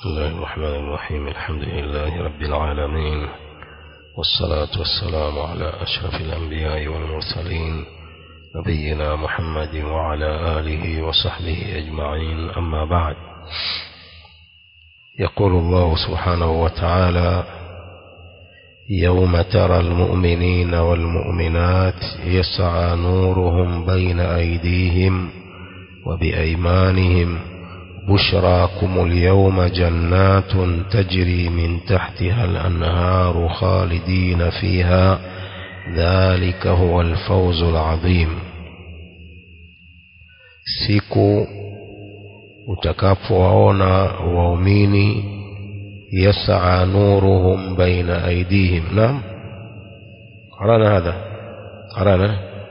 بسم الله الرحمن الرحيم الحمد لله رب العالمين والصلاة والسلام على أشرف الأنبياء والمرسلين نبينا محمد وعلى آله وصحبه أجمعين أما بعد يقول الله سبحانه وتعالى يوم ترى المؤمنين والمؤمنات يسعى نورهم بين أيديهم وبأيمانهم بشراكم اليوم جنات تجري من تحتها الأنهار خالدين فيها ذلك هو الفوز العظيم siku utakapowaona waumini yasaa nuruhum baina aidihim naam qarana hadha qarana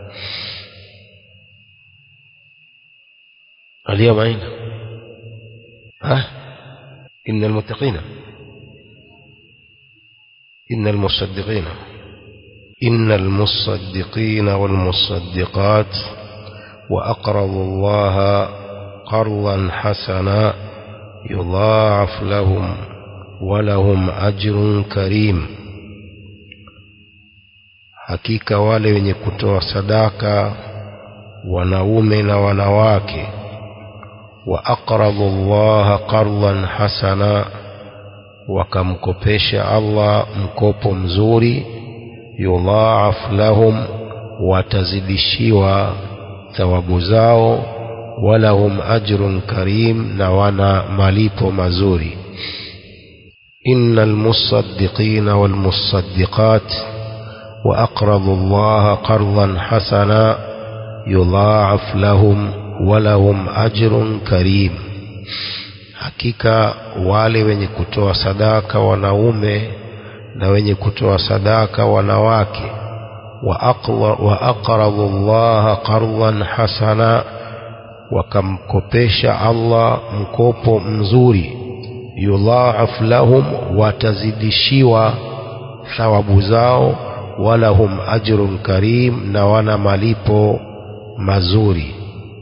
اليوم أين ها إن المتقين إن المصدقين إن المصدقين والمصدقات وأقرضوا الله قرضا حسنا يضاعف لهم ولهم أجر كريم hakika wale wenye kutoa sadaka wanaume na wanawake وأقرضوا الله قرضا حسنا wakamkopesha Allah mkopo mzuri yudhaaf lahum watazidishiwa thawabu zao walahum ajrun karim na wana malipo mazuri inna almusaddiqina walmusaddiqat واقرضوا الله قرضا حسنا يضاعف لهم walahum ajrun karim hakika wale wenye kutoa sadaka wanaume na wenye kutoa sadaka wanawake wa aqradu llaha qardan hasana wakamkopesha Allah mkopo mzuri yudhaaf lahum watazidishiwa thawabu zao walahum ajrun karim na wana malipo mazuri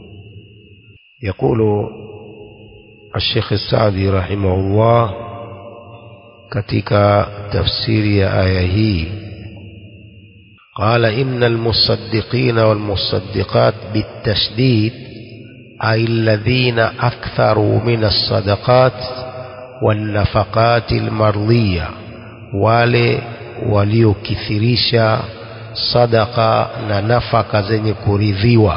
يقول الشيخ السعدي رحمه الله katika tafsiri ya aya hii قال إن المصدقين والمصدقات بالتشديد أي الذين أكثروا من الصدقات والنفقات المرضية wale waliokithirisha sadaka na nafaka zenye kuridhiwa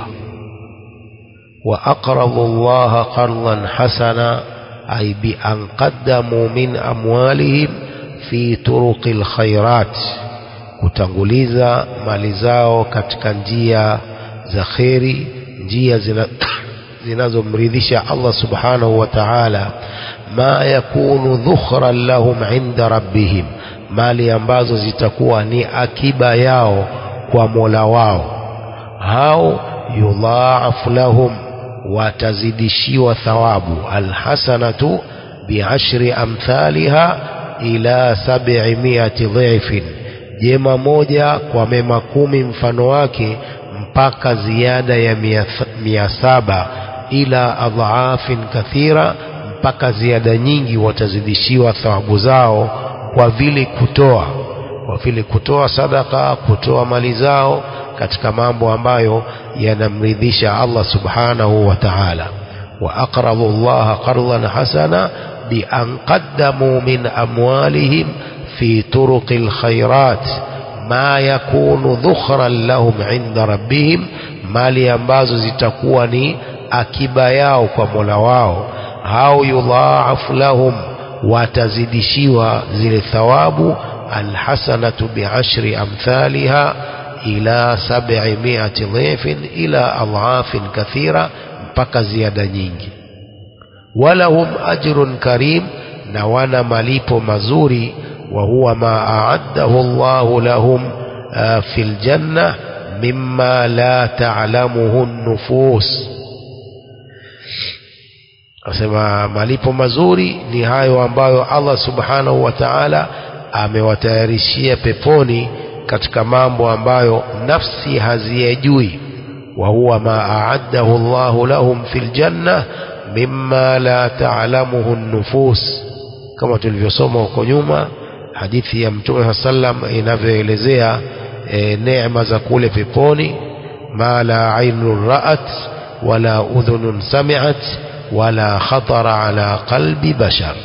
وأقرضوا الله قرضا حسنا أي بأن قدموا من أموالهم في طرق الخيرات kutanguliza mali zao katika njia za kheri njia zinazomridhisha Allah subhanahu wa ta'ala ma yakunu dhukhran lahum inda rabbihim mali ambazo zitakuwa ni akiba yao kwa Mola wao hao yudhaafu lahum watazidishiwa thawabu alhasanatu biashri amthaliha ila sab'imiati dhifin jema moja kwa mema kumi mfano wake mpaka ziada ya mia, mia saba ila adhaafin kathira mpaka ziada nyingi watazidishiwa thawabu zao kwa vile kutoa kwa vile kutoa sadaka kutoa mali zao katika mambo ambayo yanamridhisha Allah subhanahu wa ta'ala wa aqradu Allah qardan hasana bi an qaddamu min amwalihim fi turuqil khairat ma yakunu dhukhran lahum inda rabbihim mali ambazo zitakuwa ni akiba yao kwa Mola wao hao yudhaafu lahum watazidishiwa zile thawabu alhasanatu biashri amthaliha ila sab'imiati dhifin ila adhaafin kathira mpaka ziada nyingi walahum ajrun karim na wana malipo mazuri wa huwa ma a'addahu Allahu lahum fil janna mimma la ta'lamuhu an-nufus asema malipo mazuri ni hayo ambayo Allah subhanahu wa ta'ala amewatayarishia peponi katika mambo ambayo nafsi haziyajui wa huwa ma a'addahu Allahu lahum fil janna mimma la ta'lamuhu an-nufus kama tulivyosoma huko nyuma hadithi ya mtume sallam inavyoelezea e, neema za kule peponi ma la ainun ra'at wala udhunun sami'at wala khatara ala qalbi bashar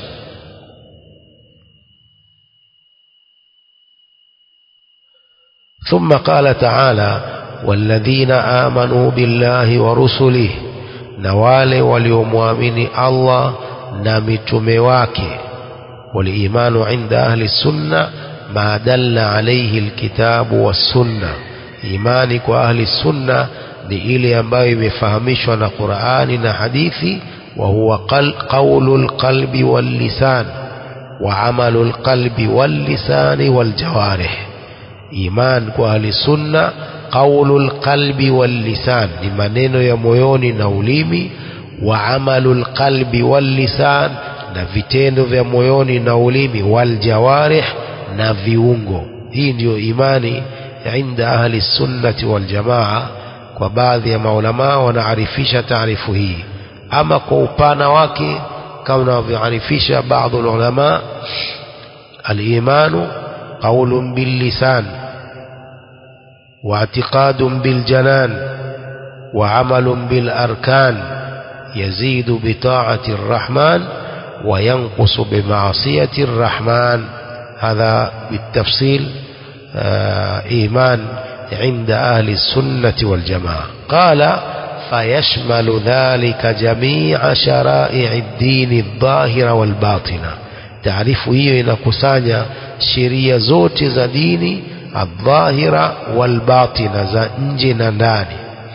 ثم قال تعالى والذين آمنوا بالله ورسله نوال وليمؤمن الله نمتم واكي والإيمان عند أهل السنة ما دل عليه الكتاب والسنة إيمانك وأهل السنة لإلي أنباء بفهمش قرآن حديثي وهو قول القلب واللسان وعمل القلب واللسان والجوارح iman kwa ahli sunna qaulul qalbi wal lisan ni maneno ya moyoni na ulimi wa amalul qalbi wal lisan na vitendo vya moyoni na ulimi wal jawarih na viungo hii ndiyo imani inda ahli sunnati wal jamaa kwa baadhi ya maulama wanaarifisha taarifu hii ama kwa upana wake kama wanavyoarifisha baadhi ulama al-imanu قول باللسان واعتقاد بالجنان وعمل بالأركان يزيد بطاعة الرحمن وينقص بمعصية الرحمن هذا بالتفصيل إيمان عند أهل السنة والجماعة قال فيشمل ذلك جميع شرائع الدين الظاهرة والباطنة taarifu hiyo inakusanya sheria zote za dini adhahira walbatina za nje na ndani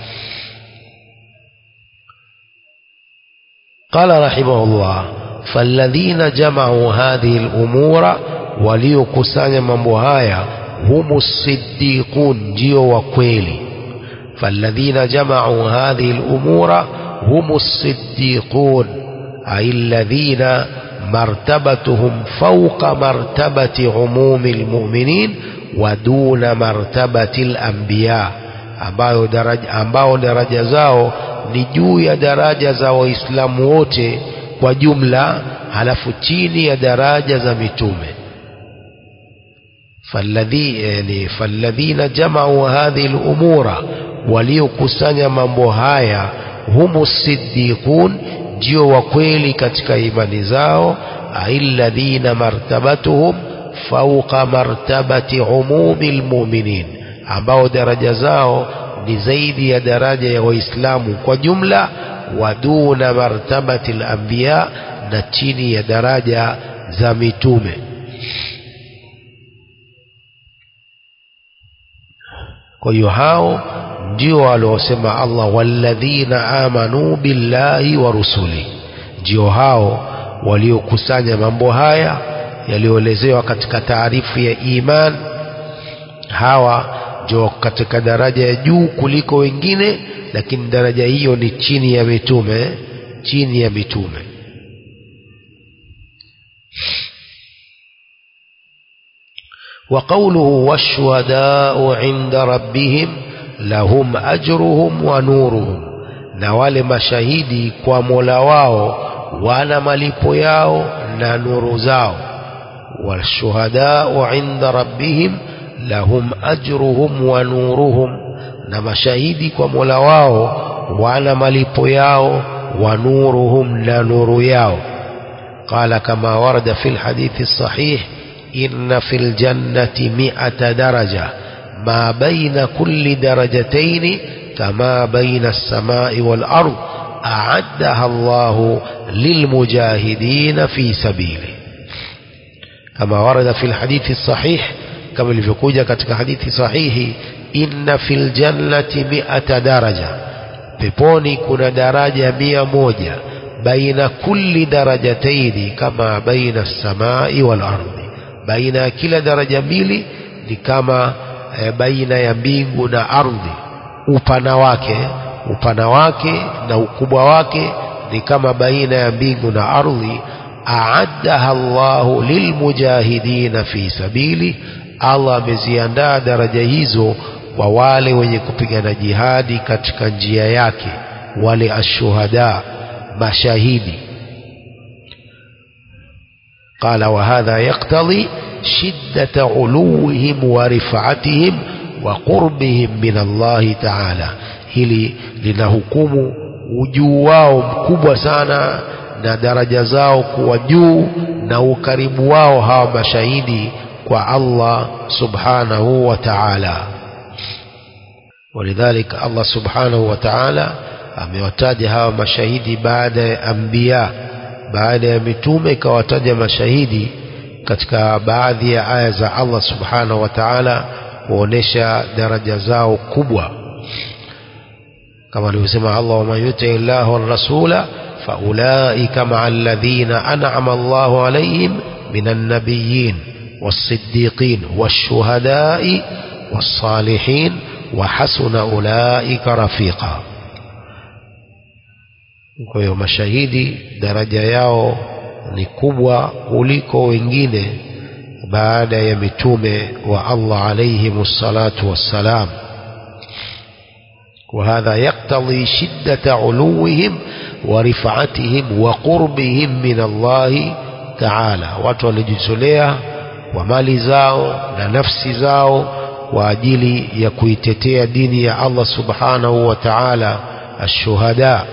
قال رحمه الله فالذين جمعوا هذه الأمور وليكسanya mambo haya هم الصديقون ndio wa kweli فالذين جمعوا هذه الأمور هم الصديقون أي الذين مرتبتهم فوق مرتبة عموم المؤمنين ودون مرتبة الأنبياء ambao daraja, ambao daraja zao ni juu ya daraja za waislamu wote kwa jumla halafu chini ya daraja za mitume falladhi yani falladhina jamau hadhihi lumura waliokusanya mambo haya humu siddiqun ndio wa kweli katika imani zao alladhina martabatuhum fauqa martabati umumi lmuminin ambao daraja zao ni zaidi ya daraja ya waislamu kwa jumla wa duna martabati lambiya na chini ya daraja za mitume kwa hiyo hao ndio waliosema Allah walladhina amanu billahi wa rusuli ndio hao waliokusanya mambo haya yaliyoelezewa katika taarifu ya iman hawa ndio katika daraja ya juu kuliko wengine lakini daraja hiyo ni chini ya mitume chini ya mitume وقوله والشهداء عند ربهم lahum ajruhum wa nuruhum na wale mashahidi kwa mola wao wana malipo yao na nuru zao washuhadau inda rabbihim lahum ajruhum wa nuruhum na mashahidi kwa mola wao wana malipo yao wa nuruhum na nuru yao قال كما ورد في الحديث الصحيح إن في الجنة مئة درجة ما بين كل درجتين كما بين السماء والأرض أعدها الله للمجاهدين في سبيله كما ورد في الحديث الصحيح كما الفقوجة كتك حديث صحيح إن في الجنة مئة درجة peponi kuna daraja mia moja baina kulli darajataini kama baina samai wal ardi baina ya kila daraja mbili ni kama e, baina ya mbingu na ardhi upana wake upana wake na ukubwa wake ni kama baina ya mbingu na ardhi aaddaha Allahu lilmujahidina fi sabili Allah ameziandaa daraja hizo kwa wale wenye kupigana jihadi katika njia yake wale ashuhada mashahidi قال وهذا يقتضي شدة علوهم ورفعتهم وقربهم من الله تعالى hili linahukumu ujuu wao mkubwa sana na daraja zao kuwa juu na ukaribu wao hawa mashahidi kwa Allah subhanahu wa ta'ala ولذلك الله سبحانه وتعالى amewataja hawa mashahidi baada ya anbiya baada ya mitume ikawataja mashahidi katika baadhi ya aya za Allah subhanahu wa ta'ala kuonesha daraja zao kubwa kama alivyosema Allah wa man yuti Allah wa rasula faulaika ma'a alladhina an'ama Allahu alayhim minan nabiyyin was-siddiqin wash-shuhada'i was-salihin wa hasuna ulaika rafiqa kwa hiyo mashahidi daraja yao ni kubwa kuliko wengine baada ya mitume wa Allah alayhim salatu wassalam وهذا يقتضي شدة علوهم ورفعتهم وقربهم من الله تعالى watu walijitolea kwa mali zao na nafsi zao kwa ajili ya kuitetea dini ya Allah subhanahu wa ta'ala الشهداء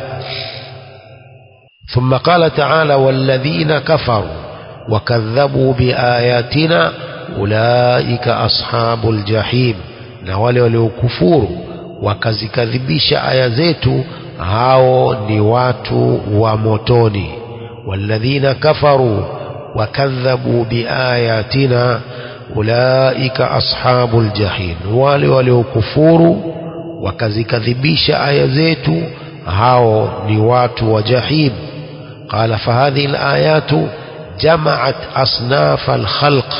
ثم قال تعالى والذين كفروا وكذبوا بآياتنا أولئك أصحاب الجحيم na wale waliokufuru wakazikadhibisha aya zetu hao ni watu wa motoni walladhina kafaru wakadhabu biayatina ulaika ashabul jahim wale waliokufuru wakazikadhibisha aya zetu hao ni watu wa jahim قال فهذه الآيات جمعت أصناف الخلق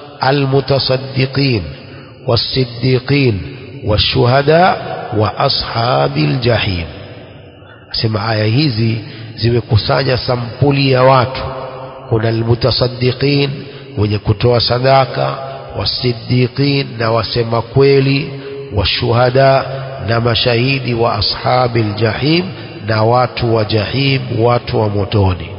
المتصدقين والصديقين والشهداء وأصحاب الجحيم sema aya hizi zimekusanya sampuli ya watu kuna almutasaddiqin wenye kutoa sadaka wasiddiqin na wasema kweli washuhada na mashahidi wa ashabi ljahim na watu wa jahim watu wa motoni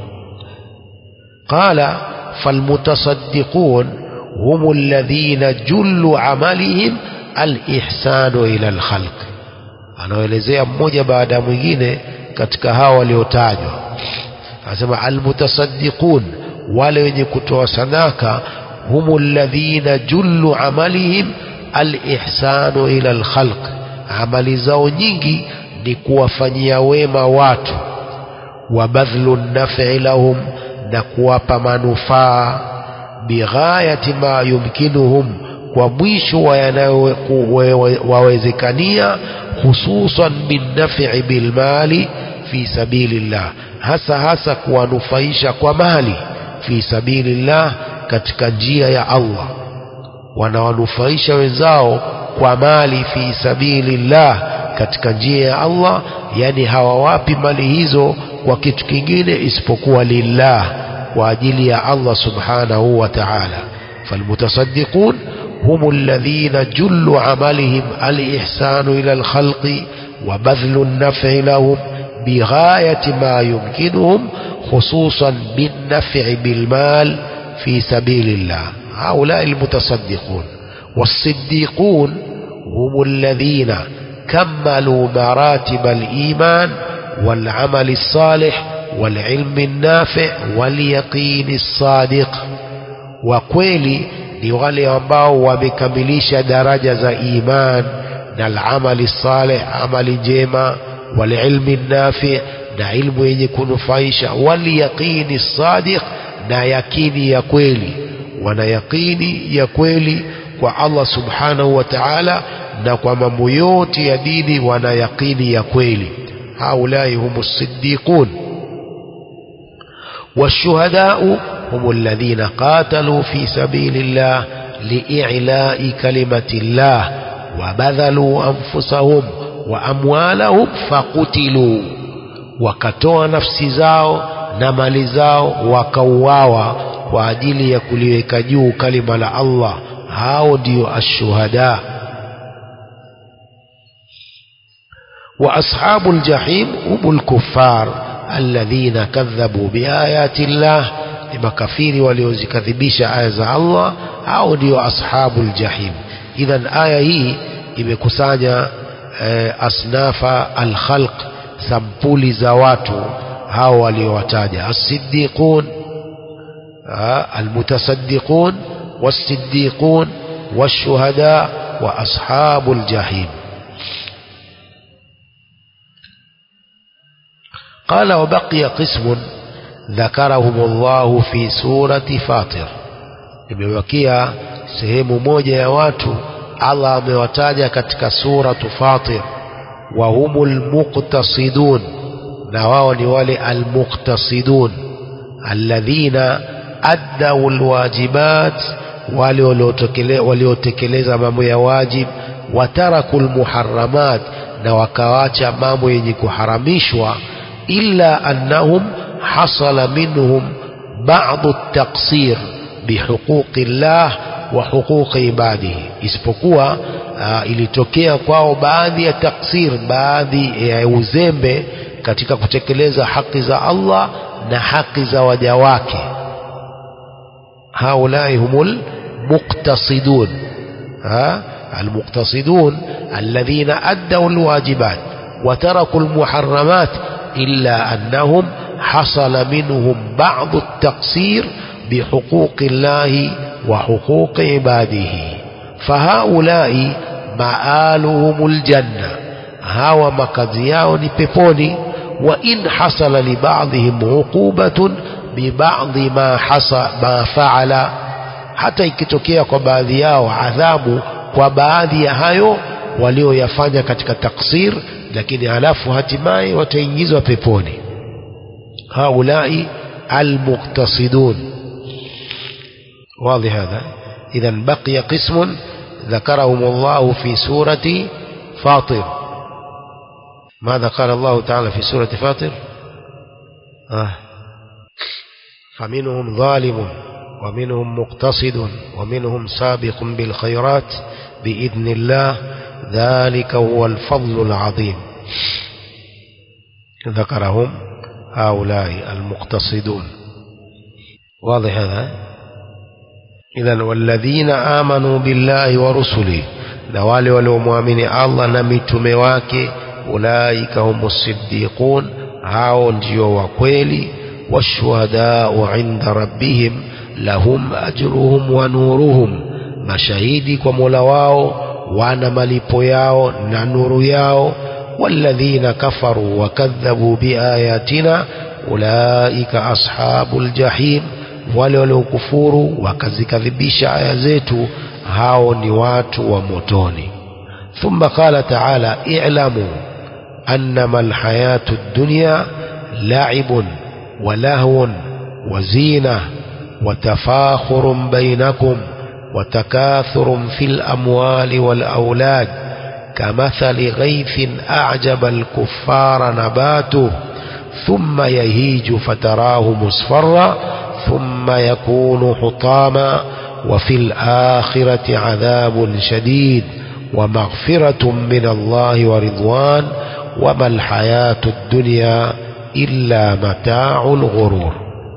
qala falmutasaddiqun hum alladhina jullu amalihim alihsanu ila alkhalq anaelezea mmoja baada ya mwingine katika hawa waliotajwa anasema almutasaddiqun wale wenye kutoa sadaka hum alladhina jullu amalihim alihsanu ila alkhalq amali zao nyingi ni kuwafanyia wema watu wa badhlu nafi lahum na kuwapa manufaa bighayati ma yumkinuhum kwa mwisho wa yanayowawezekania hususan binnafi bilmali fi sabilillah hasa hasa kuwanufaisha kwa mali fi sabilillah katika njia ya Allah wanawanufaisha wenzao kwa mali fi sabilillah katika njia ya Allah yani hawawapi mali hizo kwa kitu kingine isipokuwa lillah kwa ajili ya Allah subhanahu wa ta'ala falmutasaddiqun هم الذين جل عملهم الإحسان إلى الخلق وبذل النفع لهم بغاية ما يمكنهم خصوصا بالنفع بالمال في سبيل الله هؤلاء المتصدقون والصديقون هم الذين كملوا مراتب الإيمان والعمل الصالح والعلم النافع واليقين الصادق وكويلي ni wale ambao wamekamilisha daraja za iman na alamali saleh amali njema walilmi nafi na ilmu yenye kunufaisha walyaqini sadiq na yakini ya kweli wana yakini ya kweli kwa Allah subhanahu wa ta'ala na kwa mambo yote ya dini wana yakini ya kweli haulai humus siddiqun والشهداء هم الذين قاتلوا في سبيل الله لإعلاء كلمة الله وبذلوا أنفسهم وأموالهم فقتلوا wakatoa nafsi zao na mali zao wakauawa kwa ajili ya kuliweka juu kalima la Allah hao ndio ashuhada wa ashabul jahim humul kuffar الذين كذبوا بآيات الله ni makafiri waliozikadhibisha aya za Allah au ndio ashabul jahim idhan aya hii imekusanya eh, asnafa alkhalq sampuli za watu hao waliowataja as-siddiqun المتصدقون والصديقون والشهداء وأصحاب الجحيم قال وبقي قسم ذكرهم الله في سورة فاطر imebakia sehemu moja ya watu Allah amewataja katika suratu Fatir wa humul muqtasidun na wao ni wale almuqtasidun alladhina addau alwajibat wale waliotekeleza mambo ya wajib wataraku lmuharamat na wakawacha mambo yenye kuharamishwa illa annahum hasala minhum ba'du at-taqsir bihuquqi llah wa huquqi ibadihi isipokuwa uh, ilitokea kwao baadhi ya taksir baadhi ya uzembe katika kutekeleza haki za Allah na haki za waja wake haulai humul muqtasidun ha المقتصدون الذين أدوا الواجبات وتركوا المحرمات إلا أنهم حصل منهم بعض التقصير بحقوق الله وحقوق عباده فهؤلاء مآلهم الجنة هاو مكزياو نبيبوني وإن حصل لبعضهم عقوبة ببعض ما حصل ما فعل hata ikitokea kwa baadhi yao adhabu kwa baadhi ya hayo walioyafanya katika taksir lakini halafu hatimaye wataingizwa peponi haulai almuqtasidun واضح هذا إذا بقي قسم ذكرهم الله في سورة فاطر ماذا قال الله تعالى في سورة فاطر آه. فمنهم ظالم ومنهم مقتصد ومنهم سابق بالخيرات بإذن الله ذلك هو الفضل العظيم ذكرهم هؤلاء المقتصدون واضح هذا إذا والذين آمنوا بالله ورسله نوالي ولومؤمن الله نمتم واكي أولئك هم الصديقون هاو ndio wa kweli والشهداء عند ربهم lahum ajruhum wa nuruhum mashahidi kwa Mola wao wana malipo yao na nuru yao walladhina kafaru wakadhabu biayatina ulaika ashabul jahim wale waliokufuru wakazikadhibisha aya zetu hao ni watu wa motoni ثم قال تعالى اعلموا أنما الحياة الدنيا لعب ولهو وزينة وتفاخر بينكم وتكاثر في الأموال والأولاد كمثل غيث أعجب الكفار نباته ثم يهيج فتراه مصفرا ثم يكون حطاما وفي الآخرة عذاب شديد ومغفرة من الله ورضوان وما الحياة الدنيا إلا متاع الغرور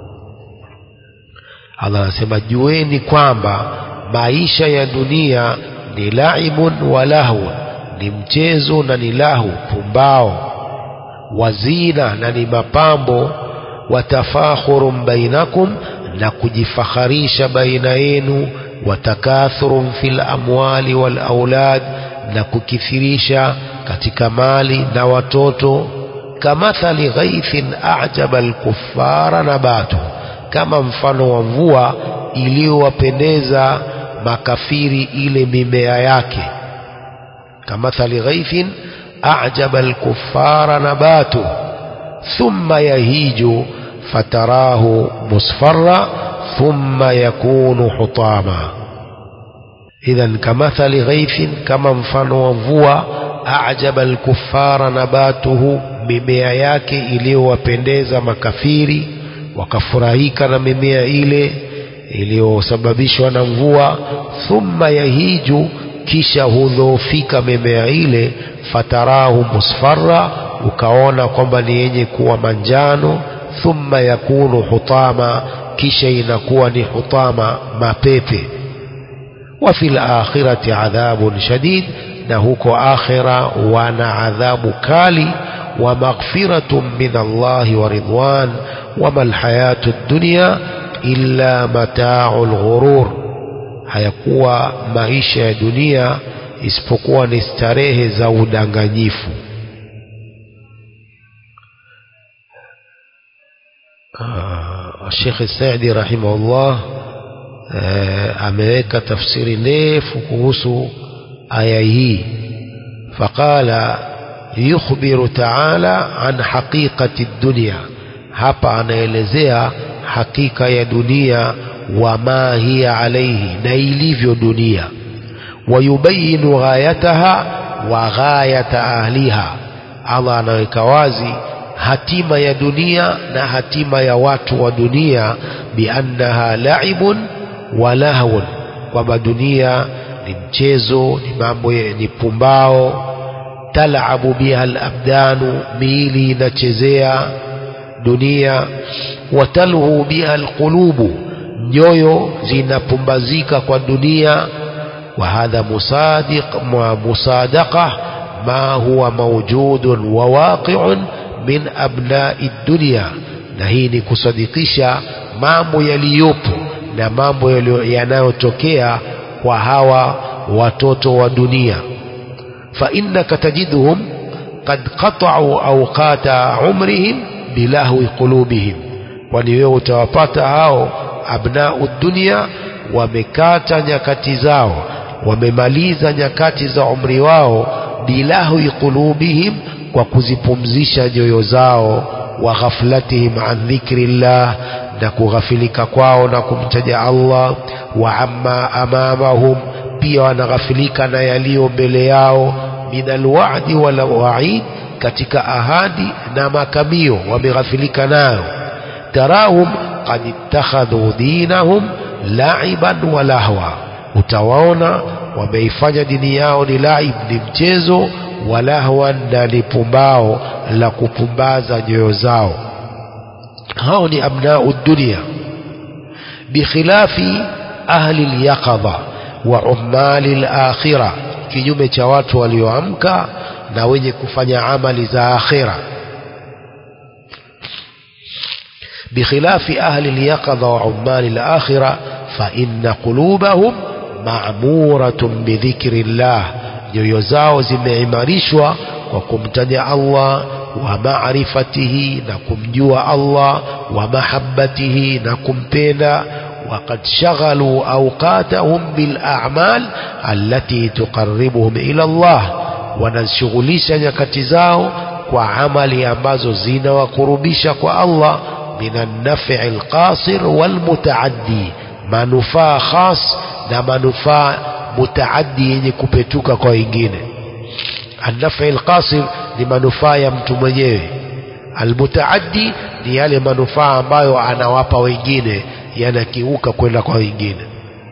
Allah anasema jueni kwamba maisha ya dunia ni laibun wa lahu, ni mchezo na ni lahu, pumbao, wazina na ni mapambo, watafakhurun bainakum, na kujifaharisha baina yenu, watakathurun fil amwali wal aulad, na kukithirisha katika mali na watoto, kamathali ghaithin a'jaba al-kuffara nabatuhu kama mfano wa mvua iliyowapendeza makafiri ile mimea yake kamathali ghaithin a'jaba al-kuffara nabatu thumma yahiju fatarahu musfarra thumma yakunu hutama idhan kamathali ghaithin kama mfano wa mvua a'jaba al-kuffara nabatuhu mimea yake iliyowapendeza makafiri wakafurahika na mimea ile iliyosababishwa na mvua thumma yahiju kisha hudhoofika mimea ile fatarahu musfarra ukaona kwamba ni yenye kuwa manjano thumma yakunu hutama kisha inakuwa ni hutama mapepe wa fil akhirati adhabun shadid na huko akhira wana adhabu kali wa maghfiratun min Allah wa ridwan wama alhayatu dunya illa mata'ul ghurur hayakuwa maisha ya dunia isipokuwa ni starehe za udanganyifu Sheikh Saidi rahimahullah ameweka tafsiri ndefu kuhusu aya hii faqala yukhbiru ta'ala an haqiqati dunya hapa anaelezea hakika ya dunia wa ma hiya alayhi na ilivyo dunia wayubayinu ghayataha wa ghayata ahliha Allah anaweka wazi hatima ya dunia na hatima ya watu wa dunia biannaha laibun wa lahwun kwamba dunia ni mchezo ni mambo ni pumbao talabu biha alabdanu miili inachezea dunia watalhu biha alqulubu nyoyo zinapumbazika kwa dunia wa hadha musadiq musadaqa ma huwa mawjudun wa waqi'un min abna'i dunya na hii ni kusadikisha mambo yaliyopo na mambo yanayotokea kwa hawa watoto wa dunia fa innaka tajiduhum qad qata'u awqata umrihim bilahwi qulubihim kwani wewe utawapata hao abna'u dunya wamekata nyakati zao wamemaliza nyakati za umri wao bilahwi qulubihim kwa kuzipumzisha nyoyo zao wa ghaflatihim an dhikrillah na kughafilika kwao na kumtaja Allah wa amma amamahum pia wanaghafilika na yaliyo mbele yao min alwa'di wal wa'id katika ahadi na makamio wameghafilika nayo tarahum qad ittakhadhu dinahum la'iban wa lahwa utawaona wameifanya dini yao ni laib ni mchezo walahwan na ni pumbao la kupumbaza nyoyo zao hao ni abnau dunia bikhilafi ahli lyaqadha wa ummali lakhira kinyume cha watu walioamka na wenye kufanya amali za akhira بخلاف أهل اليقظة وعمال الآخرة فإن قلوبهم معمورة بذكر الله nyoyo zao zimeimarishwa kwa kumtaja Allah wa maarifatihi na kumjua Allah wa mahabbatihi na kumpenda وقد شغلوا أوقاتهم بالأعمال التي تقربهم إلى الله wanashughulisha nyakati zao kwa amali ambazo zinawakurubisha kwa Allah min an-naf'i al-qasir wal-mutaaddi manufaa khas na manufaa mutaaddi yenye kupetuka kwa wengine an-naf'i al-qasir ni manufaa ya mtu mwenyewe al-mutaaddi ni yale manufaa ambayo anawapa wengine yanakiuka kwenda kwa wengine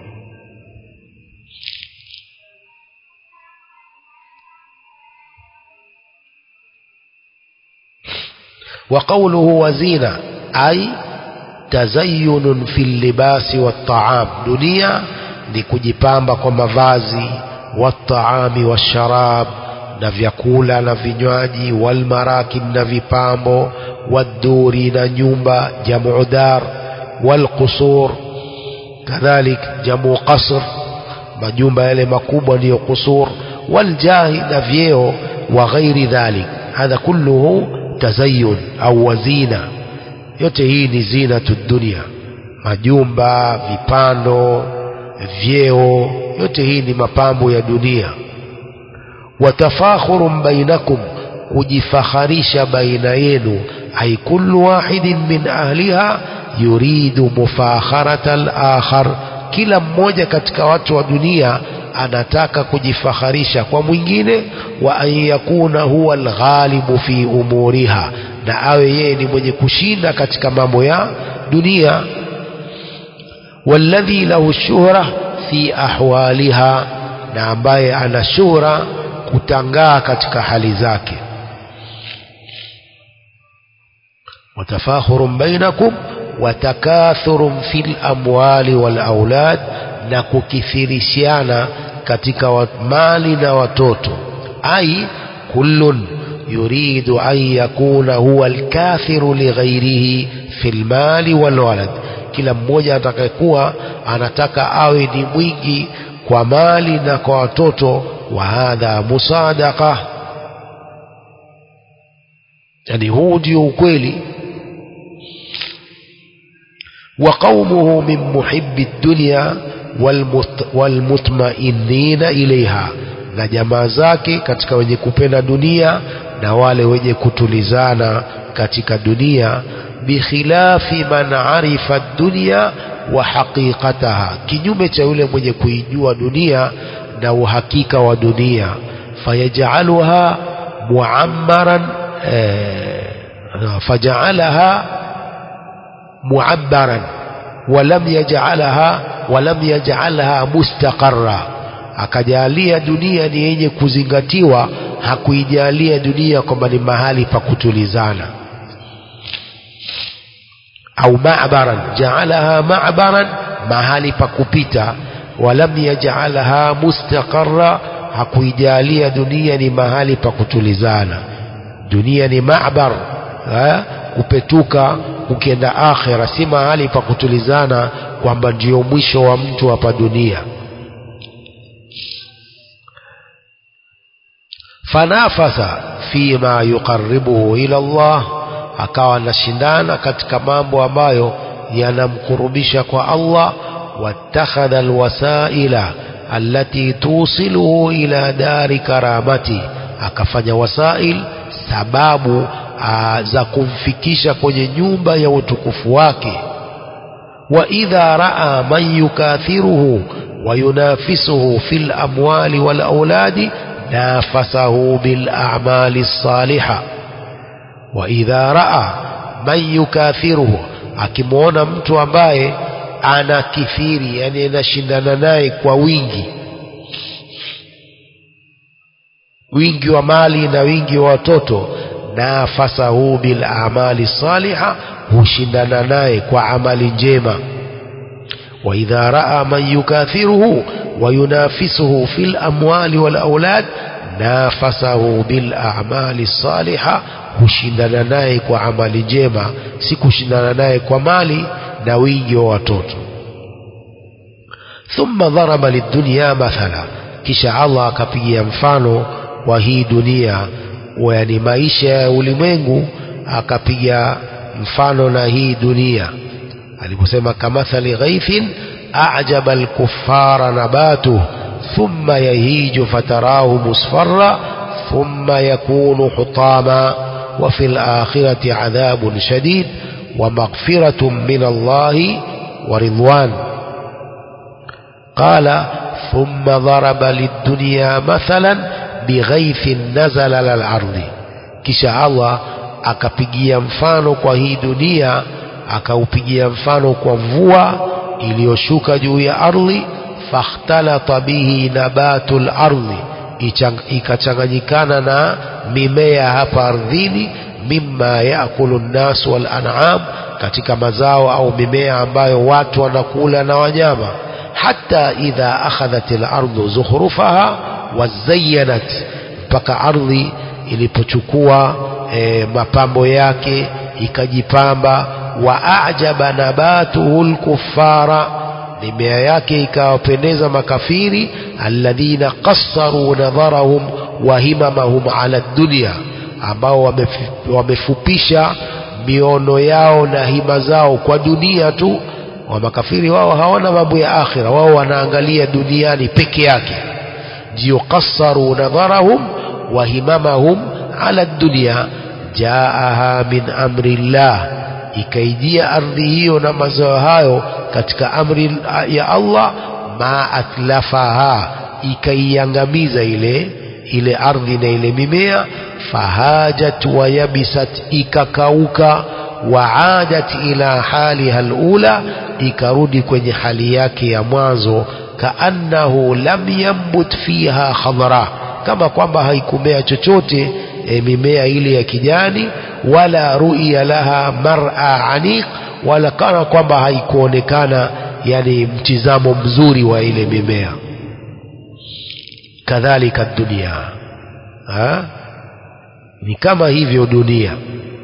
وقوله وزينة أي تزين في اللباس والطعام دنيا لكجipamba kwa mavazi والطعام والشراب na vyakula na vinywaji walmarakin na vipambo waduri na nyumba jamu dar walqusur kadhalik jamu qasr majumba yale makubwa ndiyo qusur waljahi na vyeo wa ghairi dhalik hadha kulluhu tazayun au wazina yote hii ni zinatu dunia majumba vipando vyeo yote hii ni mapambo ya dunia watafakhurun bainakum kujifakharisha baina yenu ay kullu wahidin min ahliha yuridu mufakharata al-akhar kila mmoja katika watu wa dunia anataka kujifakharisha kwa mwingine wa an yakuna huwa alghalibu fi umuriha na awe yeye ni mwenye kushinda katika mambo ya dunia walladhi lahu shuhra fi ahwaliha na ambaye ana shuhra kutangaa katika hali zake watafakhurun bainakum watakathurun fil amwali wal aulad na kukithirishiana katika wa- mali na watoto ai kullun yuridu an yakuna huwa alkathiru lighairihi fil mali wal walad kila mmoja atakayekuwa anataka awe ni mwingi kwa mali na kwa watoto wa hadha musadaqa yani huu ndio ukweli وقومه من محب الدنيا والمت والمطمئنين إليها na jamaa zake katika wenye kupenda dunia na wale wenye kutulizana katika dunia bikhilafi man arifa dunya wa haqiqataha kinyume cha yule mwenye kuijua dunia na uhakika wa dunia fayajaluha muammaran eh, fajalaha معبرا ولم يجعلها ولم يجعلها مستقرا akajalia dunia ni yenye kuzingatiwa hakuijalia dunia kwamba ni mahali pa kutulizana au ma'baran jaalaha ma'baran mahali pa kupita walam yaj'alha mustaqarra hakuijalia dunia ni mahali pa kutulizana dunia ni ma'bar ha? kupetuka ukienda akhira si mahali pa kutulizana kwamba ndio mwisho wa mtu hapa dunia fanafasa fima yuqarribuhu ila Allah akawa anashindana katika mambo ambayo yanamkurubisha kwa Allah wattakhadha alwasaila allati tusiluhu ila dari karamati akafanya wasail sababu aa, za kumfikisha kwenye nyumba ya utukufu wake wa idha raa man yukathiruhu wa yunafisuhu fil amwali wal auladi nafasahu bil a'mali salihah wa idha raa man yukathiruhu akimwona mtu ambaye ana kithiri yani anashindana naye kwa wingi wingi wa mali na wingi wa watoto nafasahu bil amali saliha hushindana naye kwa amali njema wa idha raa man yukathiruhu wa yunafisuhu fil amwali wal aulad nafasahu bil a'mali saliha hushindana naye kwa amali njema si kushindana naye kwa mali na wingi wa watoto thumma dharaba lidunya mathala kisha Allah akapigia mfano wa hii dunia yani maisha ya ulimwengu akapiga mfano na hii dunia aliposema kamathali ghaithin a'jaba al-kuffara nabatuhu ثم يهيج فتراه مصفرا ثم يكون حطاما وفي الآخرة عذاب شديد ومغفرة من الله ورضوان قال ثم ضرب للدنيا مثلا بغيث نزل على الأرض kisha Allah akapigia mfano kwa hii dunia akaupigia mfano kwa mvua iliyoshuka juu ya ardhi fakhtalata bihi nabatul ardhi ikachanganyikana na mimea hapa ardhini mimma yaakulu nnas wal an'am katika mazao au mimea ambayo watu wanakula na wanyama hata idha akhadhat al-ardu zukhrufaha wazayyanat mpaka ardhi ilipochukua e, mapambo yake ikajipamba wa ajaba nabatuhu al-kuffara mimea yake ikawapendeza makafiri alladhina qassaru nadharahum wa himamahum ala dunya ambao wamefupisha miono yao na hima zao kwa dunia tu wa makafiri wao hawana mambo ya akhira wao wanaangalia duniani peke yake ndio qassaru nadharahum wa himamahum ala dunya jaaha min amri llah ikaijia ardhi hiyo na mazao hayo katika amri ya Allah ma atlafaha ikaiangamiza ile ile ardhi na ile mimea fahajat wa yabisat ikakauka waadat ila haliha alula ikarudi kwenye hali yake ya mwanzo kaannahu lam yambut fiha khadra kama kwamba haikumea chochote e, mimea ile ya kijani wala ru'ya laha mar'a aniq wala kana kwamba haikuonekana yani mtizamo mzuri wa ile mimea kadhalika dunia ha? ni kama hivyo dunia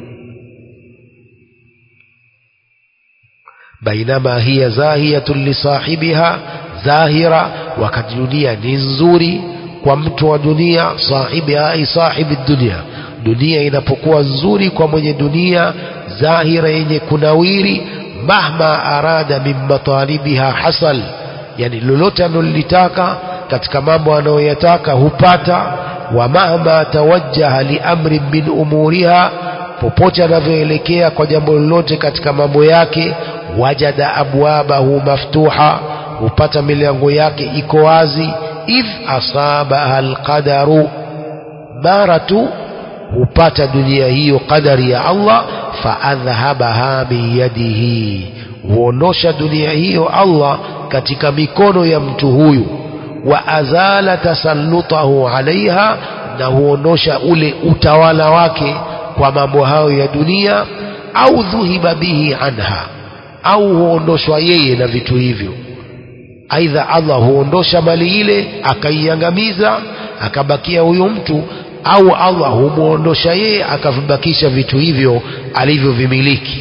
bainama hiya zahiyatun lisahibiha zahira wakati dunia ni nzuri kwa mtu wa dunia sahibiha ai sahibi dunia dunia inapokuwa nzuri kwa mwenye dunia zahira yenye kunawiri mahma arada min matalibiha hasal yani lolote analolitaka katika mambo anayoyataka hupata wa mahma tawajjaha liamrin min umuriha popote anavyoelekea kwa jambo lolote katika mambo yake wajada abwabahu maftuha hupata milango yake iko wazi idh asabaha alqadaru mara tu hupata dunia hiyo qadari ya Allah faadhhabaha min yadihi huondosha dunia hiyo Allah katika mikono ya mtu huyu wa azala tasallutahu alaiha na huondosha ule utawala wake kwa mambo hayo ya dunia au dhuhiba bihi anha au huondoshwa yeye na vitu hivyo aidha Allah huondosha mali ile akaiangamiza akabakia huyo mtu au Allah humuondosha yeye akavibakisha vitu hivyo alivyovimiliki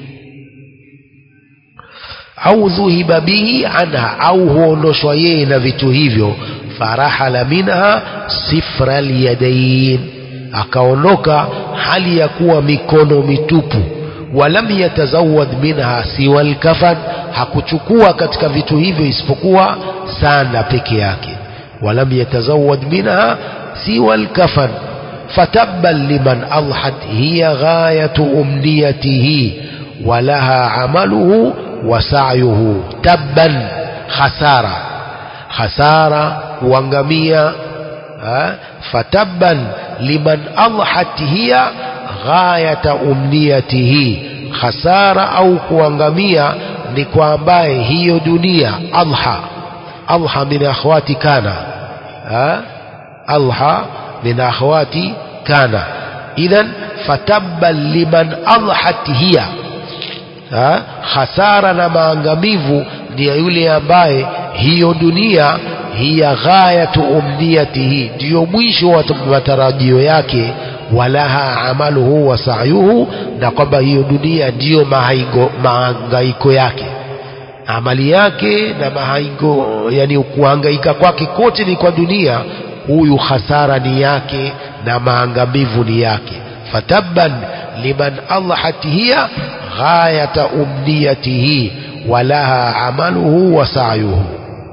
au dhuhiba bihi anha au huondoshwa yeye na vitu hivyo farahala minha sifra alyadain akaondoka hali ya kuwa mikono mitupu walam yatazawad minha siwa alkafan hakuchukua katika vitu hivyo isipokuwa sanda peke yake walam yatazawad minha siwa alkafan fatabban liman adhat hiya ghayatu umniyatihi walaha amaluhu wa sa'yuhu tabban khasara khasara kuangamia fatabban liman adhat hiya ghayata umniyatihi khasara au kuangamia ni kwa ambaye hiyo dunia adha adha min akhwati kana adha min akhwati kana idhan fatabban liman adhat hiya ha? hasara na maangamivu ni ya yule ambaye hiyo dunia hiya ghayatu umniyatihi ndiyo mwisho wa matarajio yake walaha amaluhu wa sa'yuhu na kwamba hiyo dunia ndiyo mahangaiko yake amali yake na mahango yani kuhangaika kwake kote ni kwa dunia huyu hasara ni yake na maangamivu ni yake fatabban liman adhat hiya ghayata umniyatihi walaha amaluhu wa sa'yuhu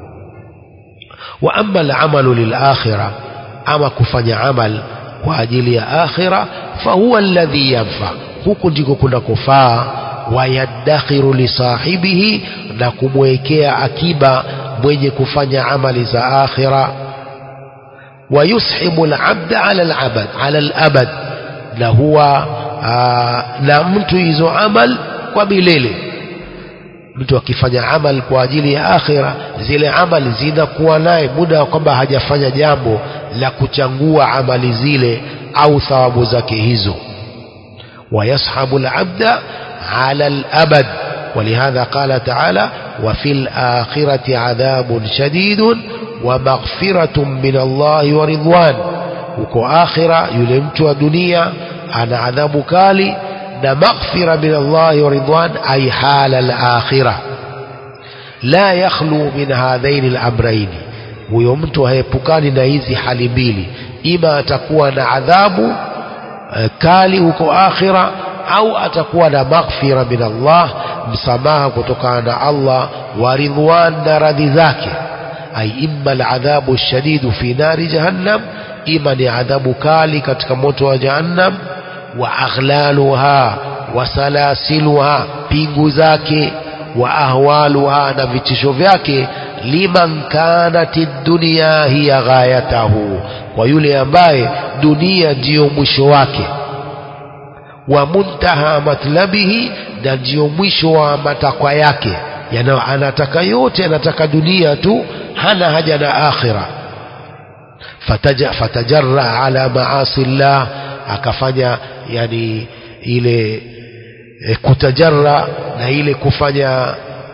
wa amma al-amalu lil-akhirah ama kufanya amal kwa ajili ya akhira fahuwa alladhi yanfa huku ndiko kuna kufaa wayadakhiru lisahibihi na kumwekea akiba mwenye kufanya amali za akhira wayushibu alabda ala alabad ala alabad na huwa na mtu hizo amal kwa milele mtu akifanya amal kwa ajili ya akhira zile amali zinakuwa naye muda wa kwamba hajafanya jambo la kuchangua amali zile au thawabu zake hizo ويصحب العبد على الأبد ولهذا قال تعالى وفي الآخرة عذاب شديد ومغفرة من الله ورضوان وكو آخرة يلمت دنيا أنا عذاب كالي مغفرة من الله ورضوان أي حال الآخرة لا يخلو من هذين الأمرين huyo mtu haepukani na hizi hali mbili ima atakuwa na adhabu e, kali huko akhira au atakuwa na maghfira min Allah msamaha kutokana na Allah wa ridwan na radhi zake ay imma aladhabu shadidu fi nari jahannam ima ni adhabu kali katika moto wa jahannam wa aghlaluha wa salasiluha pingu zake wa ahwaluha na vitisho vyake liman kanat dunya hiya ghayatahu kwa yule ambaye dunia ndiyo mwisho wake wa muntaha matlabihi na ndiyo mwisho wa matakwa yake yana anataka yote anataka dunia tu hana haja na akhira fataja fatajarra ala maasi llah akafanya yani ile e, kutajarra na ile kufanya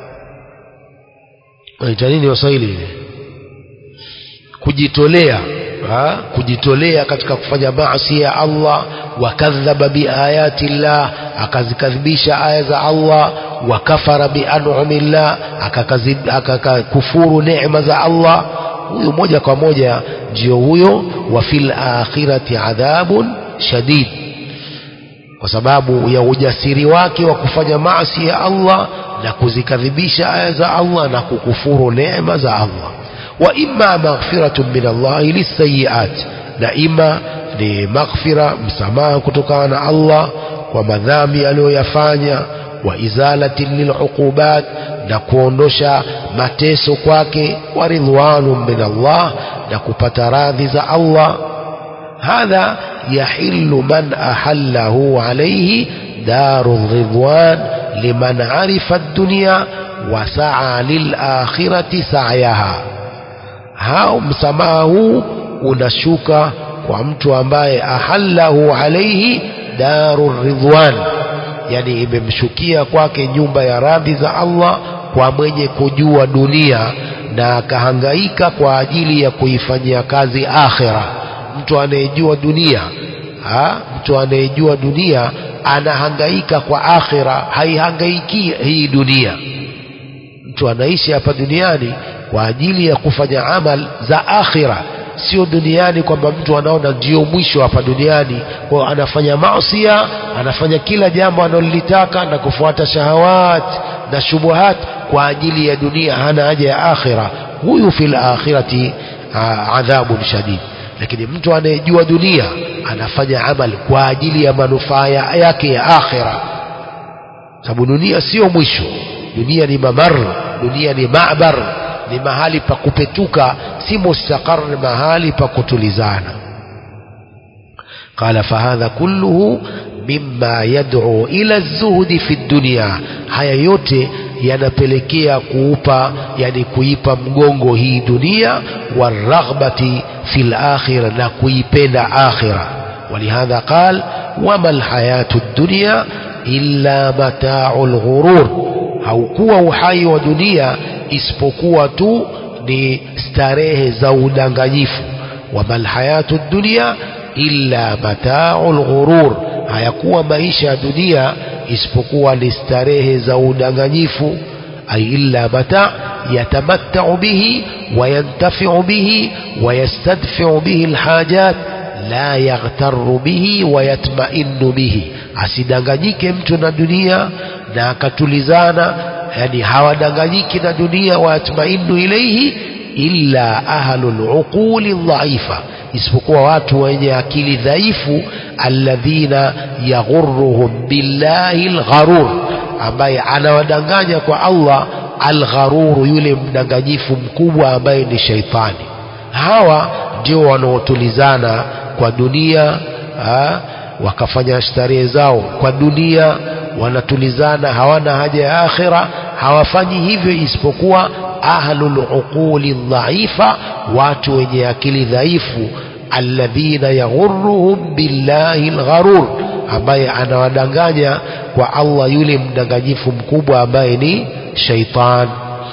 naita nini waswahili ile kujitolea ha? kujitolea katika kufanya maasi ya Allah wakadhaba biayati llah akazikadhibisha aya za Allah wakafara bianumillah akakufuru neema za Allah huyu moja kwa moja ndio huyo wa fil akhirati adhabun shadid kwa sababu ya ujasiri wake wa kufanya maasi ya Allah na kuzikadhibisha aya za Allah na kukufuru neema za Allah wa imma maghfiratun min Allah lisayiat na ima ni maghfira msamaha kutokana na Allah kwa madhambi aliyoyafanya wa izalatin liluqubat na kuondosha mateso kwake wa ridwanun min Allah na kupata radhi za Allah hadha yahillu man ahallahu alayhi daru ridwan liman arifa ad-dunya wa sa'a lil akhirati sa'yaha hao msamaha huu unashuka kwa mtu ambaye ahallahu alayhi daru ridwan yani imemshukia kwake nyumba ya radhi za Allah kwa mwenye kujua dunia na akahangaika kwa ajili ya kuifanyia kazi akhira mtu anayejua dunia ha? mtu anayejua dunia anahangaika kwa akhira haihangaiki hii dunia mtu anaishi hapa duniani kwa ajili ya kufanya amal za akhira sio duniani kwamba mtu anaona ndio mwisho hapa duniani kwa anafanya maasia anafanya kila jambo analolitaka na kufuata shahawat na shubuhat kwa ajili ya dunia hana haja ya akhira huyu fil akhirati adhabun shadid lakini mtu anayejua dunia anafanya amal kwa ajili ya manufaa yake ya akhira sababu dunia sio mwisho dunia ni mamar dunia ni mabar ni mahali pa kupetuka si mustaqar mahali pa kutulizana قال فهذا كله مما يدعو إلى الزهد في الدنيا haya yote yanapelekea kuupa yani kuipa mgongo hii dunia waraghbati fil akhirah na kuipenda akhirah ولهذا قال وما الحياة الدنيا إلا متاع الغرور haukuwa uhai wa dunia isipokuwa tu ni starehe za udanganyifu wama lhayatu dunia illa matau lghurur hayakuwa maisha ya dunia isipokuwa ni starehe za udanganyifu ay illa mata yatamattau bihi wayantafiu bihi wayastadfiu bihi lhajat la yaghtaru bihi wayatmainu bihi asidanganyike mtu na dunia na akatulizana yani hawadanganyiki na dunia wayatmainu ilaihi illa ahlu luquli dhaifa isipokuwa watu wenye akili dhaifu alladhina yaghurruhum billahi lgharur ambaye anawadanganya kwa Allah algharuru yule mdanganyifu mkubwa ambaye ni shaitani hawa ndio wanaotulizana kwa dunia ha? wakafanya starehe zao kwa dunia wanatulizana hawana haja ya akhira hawafanyi hivyo isipokuwa ahlul uquli dhaifa watu wenye akili dhaifu alladhina yaghurruhum billahi algharur ambaye anawadanganya kwa Allah yule mdanganyifu mkubwa ambaye ni shaitan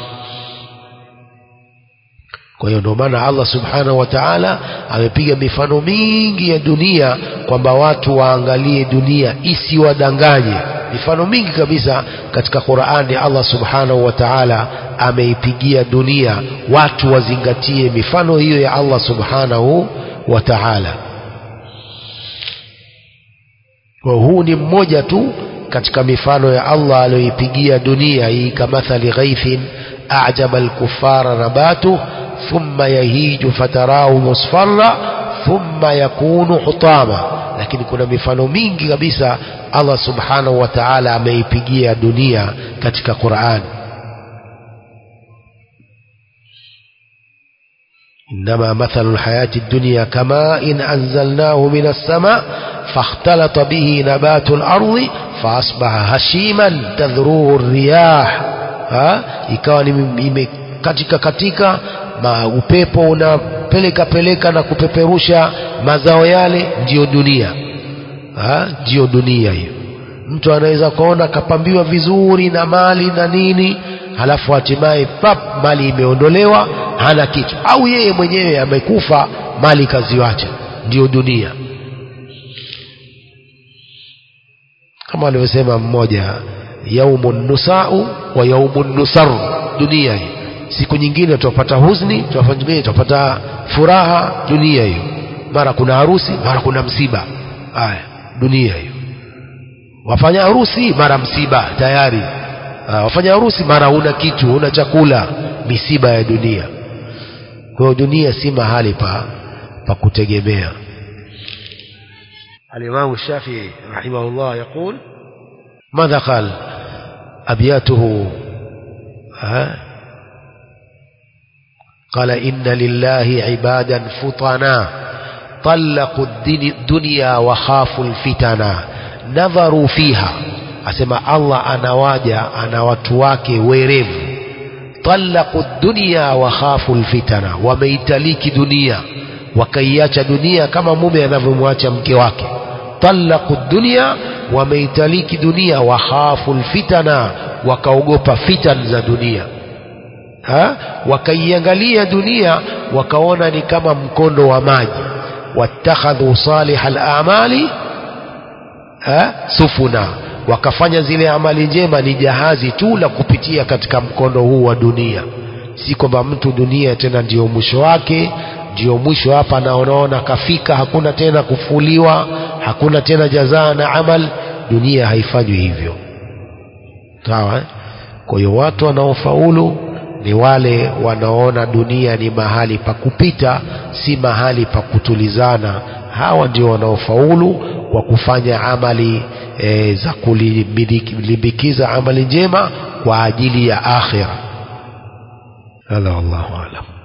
kwa hiyo ndio maana Allah subhanahu wa ta'ala amepiga mifano mingi ya dunia kwamba watu waangalie dunia isiwadanganye mifano mingi kabisa katika Qur'ani Allah subhanahu wa ta'ala ameipigia dunia watu wazingatie mifano hiyo ya Allah subhanahu wa ta'ala kwa huu ni mmoja tu katika mifano ya Allah aliyoipigia dunia hii kamathali ghaithin a'jaba al-kuffara nabatu thumma yahiju fatarahu musfarra thumma yakunu hutama lakini kuna mifano mingi kabisa Allah subhanahu wa ta'ala ameipigia dunia katika Qur'an إنما مثل الحياة الدنيا كماء إن أنزلناه من السماء فاختلط به نبات الأرض فأصبح هشيما تذروه الرياح ها ikawa katika katika ma upepo unapeleka peleka na kupeperusha mazao yale ndiyo dunia ha ndiyo dunia hiyo mtu anaweza kuona kapambiwa vizuri na mali na nini halafu hatimaye pap mali imeondolewa hana kitu au yeye mwenyewe amekufa mali kaziwacha ndiyo dunia kama alivyosema mmoja yaumun nusau wa yaumun nusaru dunia hii siku nyingine tutapata huzni tutapata nyingine tutapata furaha dunia hiyo mara kuna harusi mara kuna msiba haya dunia hiyo wafanya harusi mara msiba tayari Aa, wafanya harusi mara una kitu una chakula misiba ya dunia kwa hiyo dunia si mahali pa pa kutegemea الإمام الشافعي رحمه الله يقول ماذا قال أبياته ها قال إن لله عبادا فطنا طلقوا الدنيا وخافوا الفتنا نظروا فيها asema Allah anawaja ana watu wake werevu talaqu dunya wa khafu alfitana wameitaliki dunia wakaiacha dunia kama mume anavyomwacha mke wake talaqu dunya wameitaliki dunia wa khafu alfitana wakaogopa fitan za dunia ha? wakaiangalia dunia wakaona ni kama mkondo wa maji wattakhadhu salih al-a'mali sufuna wakafanya zile amali njema ni jahazi tu la kupitia katika mkondo huu wa dunia si kwamba mtu dunia tena ndiyo mwisho wake ndiyo mwisho hapa naonaona kafika hakuna tena kufuliwa hakuna tena jazaa na amal dunia haifanywi hivyo sawa eh? kwa hiyo watu wanaofaulu ni wale wanaona dunia ni mahali pa kupita si mahali pa kutulizana hawa ndio wanaofaulu kwa kufanya amali e, za kulimbikiza amali njema kwa ajili ya akhira hadha wallahu alam